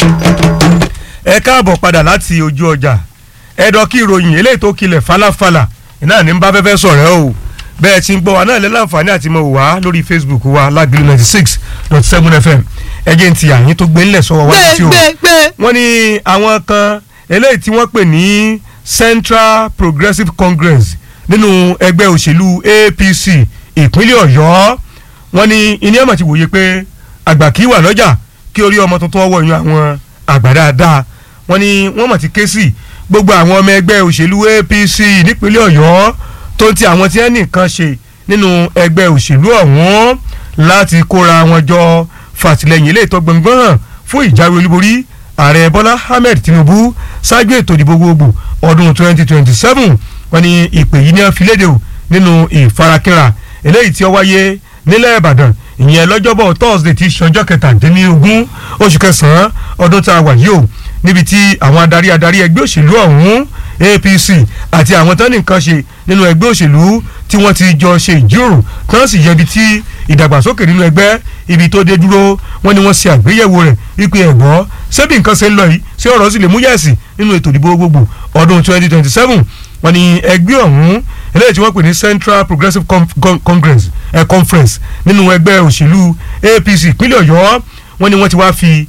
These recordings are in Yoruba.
ẹ káàbọ̀ padà láti ojú ọjà ẹ̀dọ̀ kí ìròyìn eléyìí tó kilẹ̀ falafala iná ní bá fẹ́fẹ́ sọ̀rẹ́ o bẹ́ẹ̀ tí ń gbọ́ wa náà lẹ́ láǹfààní àti mọ̀ wá lórí facebook wa lágbèlú ninety six dot seven fm ẹ̀jẹ̀ ti àyín tó gbé ńlẹ̀ sọ́wọ́ wájú tí o wọ́n ní àwọn kan eléyìí tí wọ́n pè ní central progressive congress nínú ẹgbẹ́ òṣèlú apc ìpínlẹ̀ ọ̀yọ́ wọ́n ní iní ẹ̀mọ̀ ti wòye pé àgbà kì í wà lọ́jà kí orí ọmọ tuntun ọwọ́ yan àwọn àgbà dáadáa wọ́n ní wọ́n mọ̀ ti ké sí gbogbo àwọn ọmọ ẹgbẹ́ òṣèlú apc nípínlẹ̀ ọ̀yọ́ tó ń ti àwọn tí wọ́n nìkan ṣe nínú ẹgbẹ́ òṣèlú ọ̀hún láti kóra wọn jọ fàtìlẹ́yìn ilé ìtọ́ gbọ̀ngbọ̀n hàn fún ìjáwé olúborí ààrẹ bọ́lá ahmed tinubu ṣáájú ètò ìdìbò gbogbo ọdún 2027 wọ́n ní ìpè yìí ní wọ́n fi léde o nínú ìfarakínra eléyìí tí ó wáyé nílẹ̀ ìbàdàn ìyẹn lọ́jọ́bọ̀ thursday ti ṣọjọ́ kẹtàdínlógún oṣù kẹsàn-án ọdún tá a wà yìí o níbi tí àwọn adarí adarí ẹgbẹ́ òṣèlú ọ̀hún apc àti àwọn tán nìkan ṣe nínú ẹgbẹ́ òṣèlú tí wọ́n ti jọ ṣe ìjíròrò tán sì yẹbi tí ìdàgbàsókè nínú ẹgbẹ́ ibi tó dé dúró wọ́n ní wọ́n ṣe àgbéyẹ̀wò rẹ̀ wípé ẹ̀gbọ́ ṣebí nǹkan ṣe ń lọ yìí ṣé ọ̀rọ̀ sì lè mú yẹ̀sì nínú ètò ìdìbò gbogbo ọdún 2027 wọ́n ní ẹgbẹ́ ọ̀hún eléyìí tí wọ́n pè ní central progressive congress eh, conference nínú ẹgbẹ́ òṣèlú apc ìpínlẹ̀ ọ̀yọ́ wọ́n ní wọ́n ti wá fi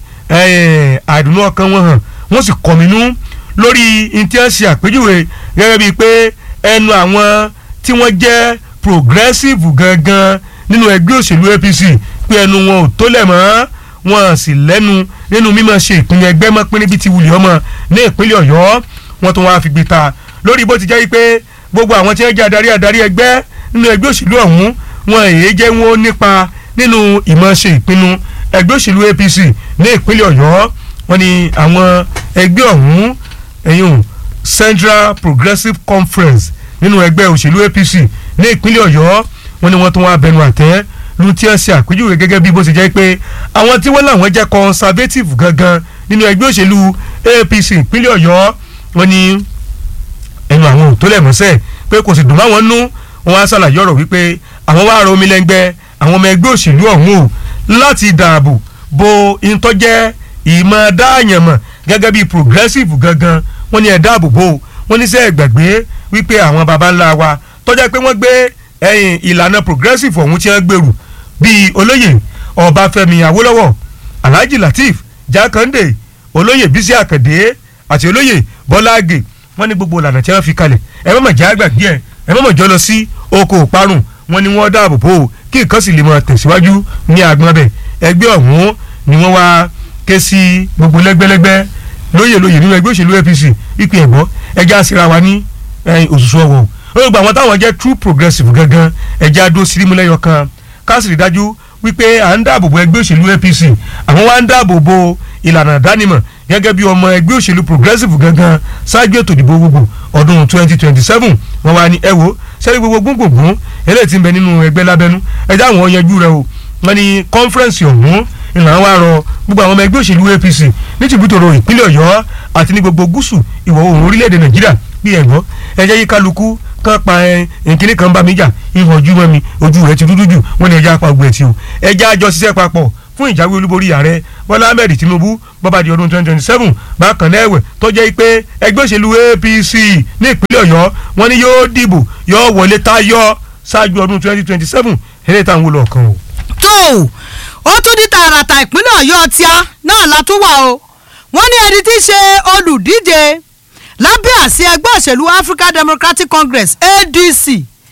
àìdùnnú ọkàn wọn hàn wọ́n sì kọ̀mínú lórí intanṣe àpèjúwe gẹ́gẹ́ bíi pé ẹnu àwọn tí wọ́n jẹ́ progressive gangan nínú ẹgbẹ́ òṣèlú apc pé ẹnu wọn ò tó lẹ̀ mọ́ wọn sì lẹ́nu nínú mímọ̀ ṣe ìpínlẹ̀ ẹgbẹ́ mọ́ pín níbi tí wùlẹ̀ ọmọ ní ìpínlẹ̀ ọ̀yọ́ wọ́n tún wá fi gbé ta lórí bó ti jẹ́ pé gbogbo àwọn tí wọ́n jẹ́ adarí adarí ẹgbẹ́ nínú ẹgbẹ́ òṣèlú ọ̀hún wọn èyí jẹ́ wọn ó nípa nínú ìmọ̀ ṣe ìpinnu ẹgbẹ́ òṣèlú apc ní ìpínlẹ̀ ọ̀yọ́ wọn ni àwọn ẹgbẹ́ ọ̀hún ẹ̀yìn central progressive conference nínú ẹgbẹ́ òṣèlú apc ní ìpínlẹ̀ ọ̀yọ́ wọn ni wọ́n tún wá bẹnu àtẹ́ lu tí wọ́n ṣe àpèjúwe gẹ́gẹ́ bí bó ṣe jẹ́ pé àwọn tí wọ́n làwọn jẹ́ conservative gangan nínú ẹgbẹ́ òṣèlú apc ìpínlẹ̀ ọ̀yọ́ wọn ni ẹnu àwọn ò tó lẹ̀ mọ́sẹ̀ pé kò sì dùn máwọn nú wọn á ṣàlàyé ọ̀rọ̀ wípé àwọn wá ra omi lẹ́ngbẹ́ àwọn ọmọ ẹgbẹ́ òṣèlú ọ̀hún o láti dáàbò bo ìtọ́jẹ́ ìmọ̀ dáàyànmọ̀ gẹ́gẹ́ bí progressive gangan wọ́n ní ẹ̀ dáàbò bo wọ́n ní sẹ́ ẹ̀ gbàgbé wípé àwọn baba ńlá wa tọ́jà pé wọ́n gbé ẹ̀yìn ìlànà progressive ọ̀hún tí wọ́n gbèrú bíi olóyè ọbáfẹ́mi awólọ́wọ̀ alhaji lateef jákàndé olóyè bísí àkàndé àti olóyè bọ́lá àgè wọ́n ní gbogbo ìlànà tí wọ́n fi kalẹ̀ ẹ má mà já gbàgbé ẹ ẹ má mà jọ lọ sí oko òparun wọ́n ní wọ́n dáàbò bò ó kí nǹkan sì lè máa tẹ̀síwájú ní agbọn bẹ̀ ẹgbẹ́ ọ̀hún ni wọ́n wá ké sí gbogbo lẹ́gbẹ́lẹ́gbẹ́ lóyè lóyè nínú ẹgbẹ́ òṣèlú apc ìpè ẹ̀gbọ́ ẹjẹ́ àṣírà wa ní òṣùṣù ọ̀wọ̀ ó gba àwọn táwọn jẹ́ true progressive gangan ẹjẹ́ adó sírímúlẹ́yọ kan káàsìrì dájú wípé à ń dáàbò bo ẹgbẹ́ òṣèlú apc àwọn wá ń dáàbò bo ìlànà ìdánimọ̀ gẹ́gẹ́ bí ọmọ ẹgbẹ́ òṣèlú progressive gangan ṣáájú ètò ìdìbò gbogbo ọdún twenty twenty seven wọ́n wá ní ẹ wo sẹ́rí gbogbo gbogbogbò eléyìí ti ń bẹ nínú ẹgbẹ́ lábẹ́nú ẹjẹ́ àwọn yanjú rẹ o wọ́n ní kọ́nfẹ́rẹ́nsì ọ̀hún ìlànà wa rọ gbogbo àwọn ọmọ ẹgbẹ́ òṣèlú apc ní tìbútòrò ìpínlẹ̀ ọ̀yọ́ àti ní gbogbo gúúsù ìwọ̀ oòrùn orílẹ̀-èdè nàìjíríà bí ẹ̀gbọ́ ẹjẹ́ yí kálukú kan pa nkíní kan bá mi jà ìhàn ojú mọ́ mi ojú rẹ̀ ti dúdú jù wọ́n ní ẹjẹ́ apá ogun ẹ̀ tí o ẹjẹ́ àjọ ṣiṣẹ́ papọ̀ fún ìjáwé olúborí ààrẹ bọ́lá ahmed tinubu bọ́ba di ọdún twenty twenty seven bákan náà ẹ̀wẹ̀ tó jẹ́ pé ẹgbẹ́ òṣèlú apc ní ìpínlẹ̀ ọ̀yọ́ wọ́n ní yóò dìbò yóò wọlé táyọ̀ ṣáájú ọdún twenty twenty seven eré táwọn wò lọ́ọ̀kan o. tó o tún ní tààràtà ìpínlẹ̀ ọ̀yọ́ tíá náà la tún wà o wọ́n ní ẹni tí í ṣe olùdíje lábẹ́ àsí ẹgbẹ́ òṣèlú african democratic congress adc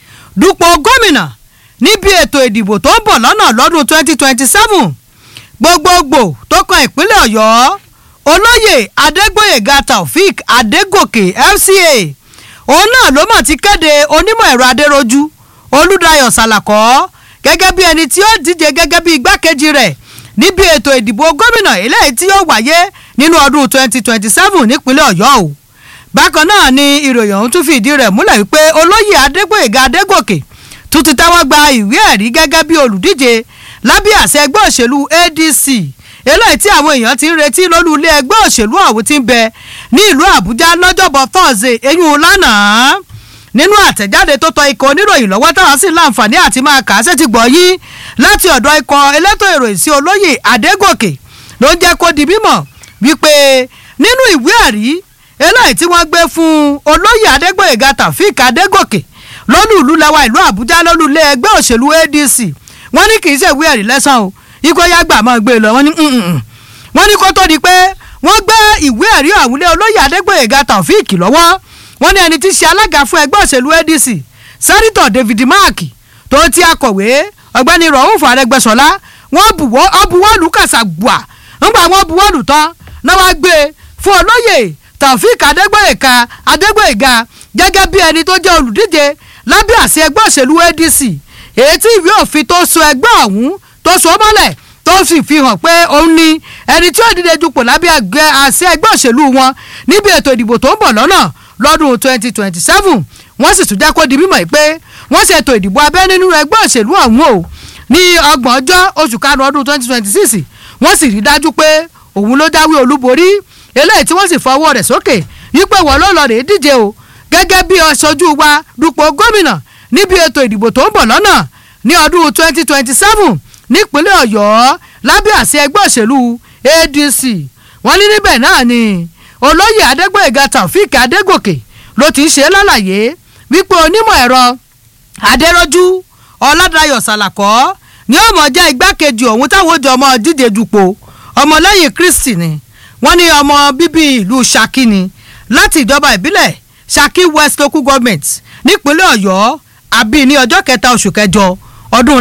dupò gómìnà níbi ètò ìdìbò tó ń bọ̀ lọ́nà lọ́dún twenty twenty seven gbogbogbò tó kan ìpínlẹ̀ ọ̀yọ́ olóyè adégbòyèga taofik adégòkè fca òun náà ló mọ̀ ti kéde onímọ̀ ẹ̀rọ adéròjú olùdáyọ̀ sàlàkọ́ gẹ́gẹ́ bí ẹni tí ó díje gẹ́gẹ́ bí igbákejì rẹ̀ níbi ètò ìdìbò gómìnà eléyìí tí yóò wáyé nínú ọdún twenty twenty seven nípínlẹ̀ ọ̀yọ́ o bákan náà ni ìròyìn ọ̀hún tún fìdí rẹ̀ múlẹ̀ wípé olóyè adégbòyèga adégòkè tún ti tẹ́wọ́ gba ìwé ẹ̀rí gẹ́gẹ́ bí olùdíje lábẹ́ àṣẹ ẹgbẹ́ òṣèlú adc eléyìí tí àwọn èèyàn ti ń retí lólú ilé ẹgbẹ́ òṣèlú ọ̀hún ti ń bẹ ní ìlú àbújá lọ́jọ́bọ̀ thursday eyín lánàá nínú àtẹ̀jáde tó tọ ikọ̀ oníròyìn lọ́wọ́ táwọn sì láǹfààní àti máa kà á sétí gbọ́ yìí láti ọ̀dọ̀ ikọ̀ elétò ìròyìn sí olóyè adégòkè ló ń jẹ́ kó di mímọ̀ wípé nínú ìwé ẹ̀rí eléyìí tí wọ́n gbé fún olóyè adégbòyèga taofik adégòkè lólùlú lẹ́wà ìlú àbújá lólùlé ẹgbẹ́ òṣèlú adc wọ́n ní kì í ṣe ìwé ẹ̀rí lẹ́sàn o ikú ẹ̀yà gbà máa gbé e lọ wọ́n ní wọ́n ní kó tó di pé wọ́n gbé ìwé ẹ̀rí ọ̀hún lé olóyè adégbòyèga taofik lọ́wọ́ wọ́n ní ẹni tí í ṣe alága fún ẹgbẹ́ òṣèlú adc sẹ́nitọ̀ david mark tó ti akọ̀wé ọ̀gbẹ́ni rauf arẹ́gbẹ́sọlá wọ́n buwọ́ ọbuwọ́lù kàṣàgbà ńgbà wọ́n buwọ́lù tán náà wá gbé e fún olóyè taofik adégbòyèga adégbòyèga gẹ́gẹ́ bí ẹni tó jẹ́ olùdíje lábẹ́ àṣẹ ẹgbẹ́ òṣèlú adc èyí tí ìwé òfin tó so ẹgbẹ́ ọ̀hún tó so mọ́lẹ̀ tó sì fi hàn pé òun ni ẹni tí ó dìde dupò lábẹ́ àṣẹ ẹgbẹ́ òṣèlú wọn níbi ètò ìdìbò tó ń bọ̀ lọ́nà lọ́dún 2027 wọ́n sì tún jẹ́ kó di mímọ̀ pé wọ́n ṣètò ìdìbò abẹ́ nínú ẹgbẹ́ òṣèlú ọ̀hún o ní ọgbọ̀n ọjọ́ oṣù karùn-ún ọdún 2026 wọ́n sì rí dájú pé òun ló jáwé olúborí eléyìí tí wọ́n sì fọwọ́ rẹ̀ sókè wípé wọ́n ló lọ rèé díje o gẹ́gẹ́ bí aṣojú wa dupò gómìnà níbi ètò ìdìbò tó ń bọ̀ lọ́nà ní ọdún 2027 nípínlẹ̀ ọ̀yọ́ lábẹ́ àṣẹ ẹgbẹ́ òṣèlú adc wọ́n ní níbẹ̀ náà ni olóyè adégbòyèga taofik adégòkè ló ti ń ṣe lálàyé wípé onímọ̀ ẹ̀rọ adéròjú ọ̀làdàyọ̀ sàlàkọ́ ni ó mọ̀ jẹ́ igbákejì òun táwọn ojú ọmọ díje dupò ọmọlẹ́yìn kristi ni wọ́n ní ọmọ bíbí ìlú saki ni láti ìjọba ìbílẹ̀ saki west local government nípínlẹ̀ ọ̀yọ́ àbí ní ọjọ́ kẹta oṣù kẹjọ ọdún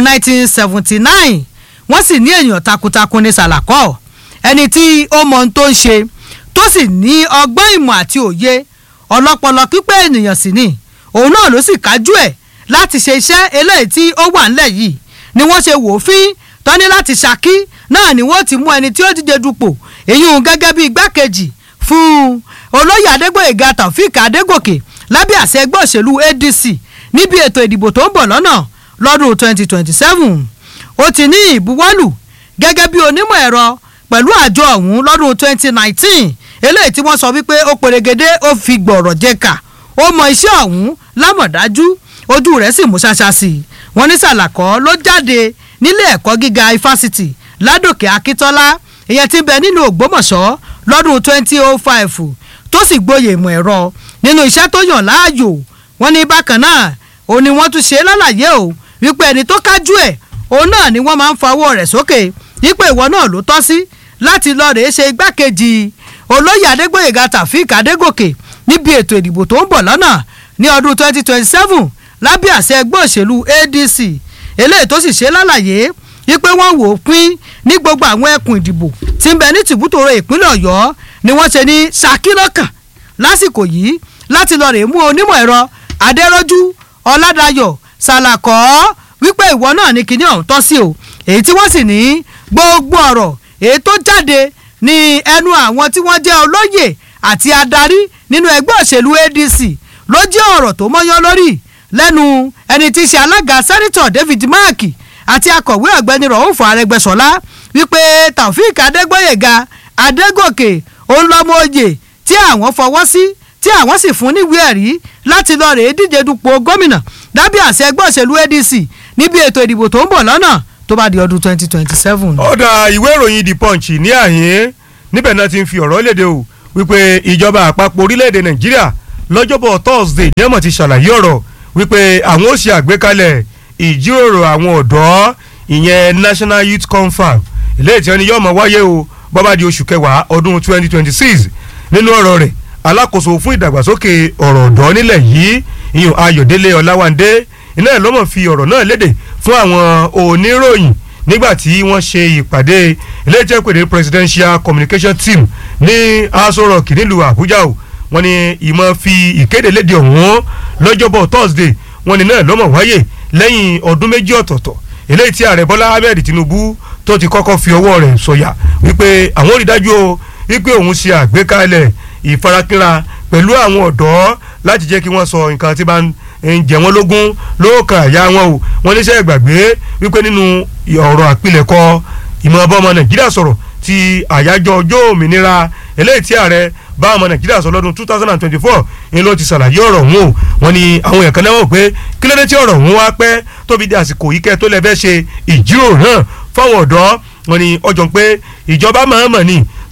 1979 wọ́n sì ní èèyàn takuntakun ní sàlàkọ́ ẹni tí ó mọ ohun tó ń ṣe tó sì ní ọgbọ́n ìmọ̀ àti òye ọlọ́pọlọ pípẹ́ ènìyàn sì ni òun náà ló sì kájú ẹ̀ láti ṣe iṣẹ́ eléyìí tí ó wà ńlẹ̀ yìí ni wọ́n ṣe wò ó fín tọ́ni láti ṣàkí náà ni wọ́n ti mú ẹni tí ó díje dupò èyí ń gẹ́gẹ́ bí igbákejì fún olóyè adégbòyèga taofik adégòkè lábẹ́ àṣẹ ẹgbẹ́ òṣèlú adc níbi ètò ìdìbò tó ń bọ̀ lọ́nà lọ́dún 2027 ó ti ní ìbuwọ́lù gẹ́gẹ́ bí onímọ̀ ẹ̀rọ pẹ̀lú àjọ ọ̀hún lọ́dún 2019 eléyìí tí wọ́n sọ wípé ó pèrègede ó fi gbọ̀rọ̀ jẹ́ka ó mọ iṣẹ́ ọ̀hún lámọ̀dájú ojú rẹ̀ sì mú ṣáṣá sí i wọ́n ní sàlàkọ́ ló jáde nílé ẹ̀kọ́ gíga ifásitì ládòkè akíntọ́lá ìyẹn ti bẹ nínú ògbómọ̀ṣọ́ lọ́dún 2005 tó sì gboyè ìmọ̀ ẹ̀rọ nínú iṣẹ́ tó yàn láàyò wọ́n ní bákan náà òun ni wọ́n tún ṣe lálàyé o wípé ẹni tó kájú ẹ̀ òun náà ni wọ́n máa ń fọwọ́ rẹ̀ sókè wípé ìwọ náà ló tọ́ sí láti lọ rèé ṣe igbákejì olóyè adégbòyèga tàfíìk adégòkè níbi ètò ìdìbò tó ń bọ̀ lọ́nà ní ọdún 2027 lábẹ́ àṣẹ ẹgbẹ́ òṣèlú adc eléyìí tó sì ṣe lálàyé wípé wọ́n wò ó pín ní gbogbo àwọn ẹkùn ìdìbò tí ń bẹ ní tìbútòrò ìpínlẹ̀ ọ̀yọ́ ni wọ́n ṣe ní ṣàkílọ́kàn lásìkò yìí láti lọ rèé mú onímọ̀ ẹ̀rọ adẹ́rọ́jú ọ̀làdàyọ̀ sàlàkọ́ wípé ìwọ náà ní kíní ọ̀hún tọ́ sí o èyí tí wọ́n sì ní gbogbo ọ̀rọ̀ èyí tó jáde ní ẹnu àwọn tí wọ́n jẹ́ olóyè àti adarí nínú ẹgbẹ́ òṣèlú adc ló jẹ́ ọ̀rọ̀ tó mọ́yán lórí lẹ́nu ẹni tí í ṣe alága sẹ́nitọ̀ david mark àti akọ̀wé ọ̀gbẹ́ni rọ̀húnfọ̀ arẹgbẹ́sọ̀lá wípé taofik adégbòyèga adégòkè òun lọ́mọ oyè tí àwọn fọwọ́ sí tí àwọn sì fún níwèé ẹ̀rí láti lọ rèé díje dupò gómìnà dábìá àṣẹ ẹgbẹ́ òṣèlú adc níbi ètò ìdìbò tó ń bọ̀ lọ́nà tó bá di ọdún twenty twenty seven. ọ̀dà ìwé ìròyìn the punch ní àyín níbẹ̀ náà ti ń fi ọ̀rọ̀ léde o wípé ìjọba àpapọ̀ orílẹ̀-èdè nàìjíríà lọ́jọ́bọ̀ thursday ní ẹ̀mọ̀ ti ṣàlàyé ọ̀rọ̀ wípé àwọn ó ṣe àgbékalẹ̀ ìjíròrò àwọn ọ̀dọ́ ìyẹn national youth confab eléyìí tí wọ́n ní yóò máa wáyé o bọ́bá di oṣù kẹwàá ọdún twenty twenty six nínú ọ̀rọ̀ rẹ̀ alákòóso fún ìdàgbàsókè ọ̀rọ̀ ọ̀dọ́ nílẹ̀ yìí ìyún ayọ̀délé ọláwándé iná ẹ̀ lọ́mọ̀ fi ọ̀rọ̀ náà léde fún àwọn oníròyìn nígbà tí wọ́n ṣe ìpàdé iléeṣẹ́ ìpèdè presidential communication team ní aso rock nílùú àbújá o wọ́n ní ìmọ̀ fi ìkéde léde ọ̀hún lọ́jọ́bọ̀ thursday wọ́n ní náà lọ́mọ̀ wáyé lẹ́yìn ọdún méjì ọ̀tọ̀ọ̀tọ̀ eléyìí tí ààrẹ bọ́lá ahmed tinubu tó ti kọ́kọ́ fi ọwọ́ rẹ̀ sọ̀yà wípé àwọn ò rí dájú o wípé òun ṣe àgbékalẹ̀ ìfarakínra pẹ̀lú àwọn ọ̀dọ́ láti jẹ́ kí wọ́n sọ nǹkan tí bá ń jẹ wọ́n lógún lóòkàn àyà wọn o wọ́n níṣẹ́ ìgbàgbé wípé nínú ọ̀rọ̀ àpilẹ̀kọ ìmọ̀ ọba ọmọ nàìjíríà sọ̀rọ̀ ti àyájọ́ ọjọ́ òmìnira eléyìí tí ààrẹ bá ọmọ nàìjíríà sọ lọ́dún two thousand and twenty-four ni ló ti ṣàlàyé ọ̀rọ̀ ọ̀hún o wọ́n ní àwọn èèyàn kan náà wọ̀ pé kí ló dé tí ọ̀rọ̀ ọ̀hún wá pẹ́ tóbi di àsìkò yìí kẹ́ tó lẹ́ fẹ́ ṣe ìjíròrò náà fáwọn ọ̀dọ́ wọ́n ní ọjọ́ pé ìjọba mọ̀ọ́mọ̀ ni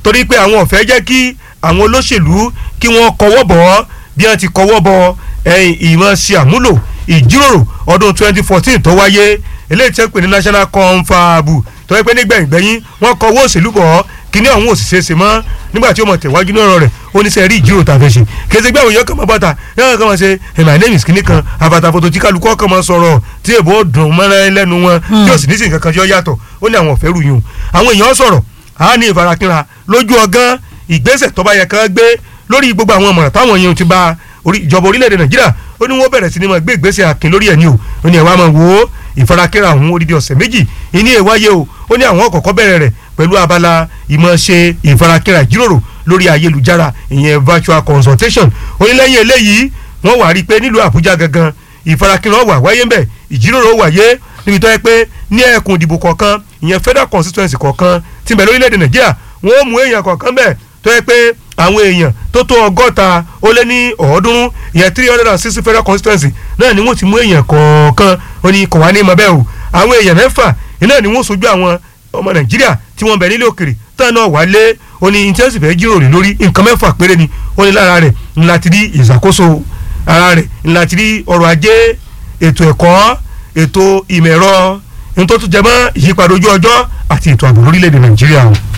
torí pé àwọn ò fẹ́ jẹ́ kí àwọn olóṣèlú kí wọ́n kọwọ́ bọ̀ ọ́ bí wọ́n ti kọwọ́ bọ̀ ẹ̀yìn ìmọ̀ ṣe àmúlò ìjíròrò ọdún 2014 tó wáyé eléyìí tí wọ́n pè ní national confab tó yẹ pé nígbẹ̀yìngbẹ̀yìn wọ́n kọwọ́ òṣèlú bọ̀ ọ́ kíní ọ̀hún òṣìṣẹ́ ṣe mọ́ nígbà tí ó mọ̀ tẹ̀wájú ní ọ̀rọ̀ rẹ̀ ó ní sẹ́ rí ìjíròrò tá a fẹ́ ṣe kèsì gbé àwọn èèyàn kan mọ́ bàtà yàrá kan máa ṣe my name is kíní kan àbàtà fòtò tí kálukú kan máa sọ̀rọ̀ tí èbó dùn mọ́ra lẹ́nu wọn tí ò sì ní sí nǹkan kan tí ó yàtọ̀ ó ní àwọn ọ̀fẹ́ rù yùn àwọn èèyàn sọ̀rọ̀ á ní ìfarakínra lójú ọgán ìgbésẹ̀ tó bá yẹ kán gbé lórí gbogbo àwọn ọmọràn táwọn èèyàn ti bá ìjọba orílẹ̀-èdè nàìjíríà ó ní wọ́n bẹ̀rẹ̀ sí ni máa gbé ìgbésẹ̀ akin lórí ẹ̀ ní o ó ní ẹ̀ wá máa wò ó ìfarakínra àwọn odidi ọ̀sẹ̀ méjì ìní ẹ̀ wáyé o ó ní àwọn kọ̀ọ̀kan bẹ̀rẹ̀ rẹ̀ pẹ̀lú abala ìmọ̀ ṣe ìfarakínra ìjíròrò lórí ayélujára ìyẹn virtual consultation ó ní lẹ́yìn eléyìí wọ́n wá rí i pé nílùú àbújá gangan ìfarakínra wà wáyé ń bẹ̀ ìjíròrò wáyé níbi tó yẹ pé ní ẹkùn ìdìbò kọ̀ọ̀kan ìyẹn federal constituency kọ̀ọ̀kan tí ń bẹ lórílẹ̀‐èdè nàìjíríà wọ́n ó mú èèyàn kọ̀ọ̀kan bẹ̀ tó yẹ pé àwọn èèyàn tó tó ọgọ́ta ó lé ní ọ̀ọ́dúnrún ìyẹn three hundred and sixty federal constituency náà ni wọ́n ti mú èèyàn kọ̀ọ̀kan ó ní kò wá ní mọ́bẹ́ o àwọn èèyàn mẹ́fà náà ni wọ́n sojú àwọn ọmọ nàìjíríà tí wọ́n bẹ nílé òkèrè tán náà wà lé ó ní intensive fẹ́ jíròrò lórí nǹkan mẹ́fà péré ni ó ní lára rẹ̀ ńlá ti rí ìṣàkóso ara rẹ̀ ńlá ti rí ọrọ̀ ajé ètò ẹ̀kọ́ ètò ìmọ̀ ẹ̀rọ nítorí tó jẹ mọ́ ìyípadà ojú ọjọ́ àti ètò ààbò lórílẹ̀‐èdè nàìjíríà o.